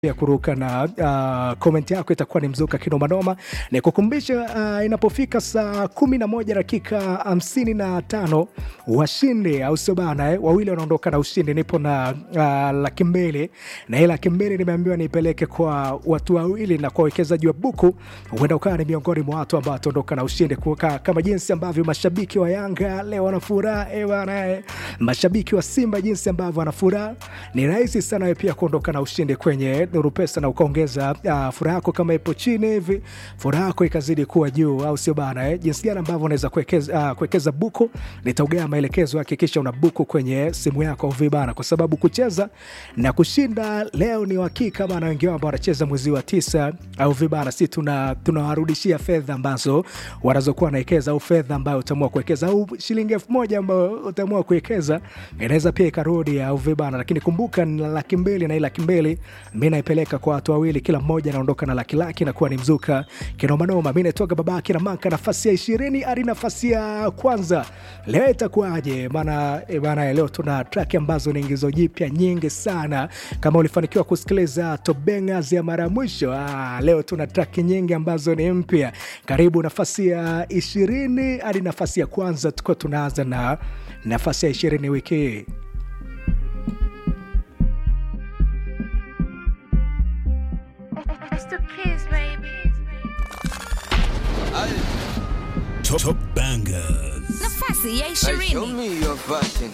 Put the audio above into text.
ya kuruka na uh, komenti yako itakuwa ni mzuka kinomanoma. Ni kukumbisha uh, inapofika saa kumi na moja dakika hamsini na tano washindi au sio bana eh? Wawili wanaondoka na ushindi. Nipo na uh, laki mbili na hii laki mbili nimeambiwa niipeleke kwa watu wawili na kwa wawekezaji wa buku, huenda ukawa ni miongoni mwa watu ambao wataondoka na ushindi kuka, kama jinsi ambavyo mashabiki wa Yanga leo wana furaha eh, bana eh. Mashabiki wa Simba jinsi ambavyo wana furaha, ni rahisi sana wewe pia kuondoka na ushindi kwenye Nuru Pesa na ukaongeza uh, furaha yako kama ipo chini hivi, furaha yako ikazidi kuwa juu, au sio bana eh? Jinsi gani ambavyo unaweza kuwekeza uh, kuwekeza buku, nitaugea maelekezo. Hakikisha una buku kwenye simu yako au vibana, kwa sababu kucheza na kushinda leo ni uhakika bana. Wengi wao ambao wanacheza mwezi wa tisa au vibana, si tuna tunawarudishia fedha ambazo wanazokuwa wanawekeza au fedha ambayo utaamua kuwekeza au shilingi elfu moja ambayo utaamua kuwekeza inaweza pia ikarudi au vibana, lakini kumbuka ni laki mbili na hii laki mbili mi naipeleka kwa watu wawili, kila mmoja anaondoka na laki laki, nakuwa ni mzuka kinomanoma. Mi naitoka babake na maka nafasi ya ishirini hadi nafasi ya kwanza. Leo itakuwaje bana? E bana, leo tuna traki ambazo ni ingizo jipya nyingi sana. Kama ulifanikiwa kusikiliza tobengas ya mara ya mwisho, ah, leo tuna traki nyingi ambazo ni mpya. Karibu nafasi ya ishirini hadi nafasi ya kwanza, tukuwa tunaanza na nafasi ya ishirini wiki hii. It's the kids, baby. Top, top bangers. nafasi ya Hey, show ishirini me your fashion.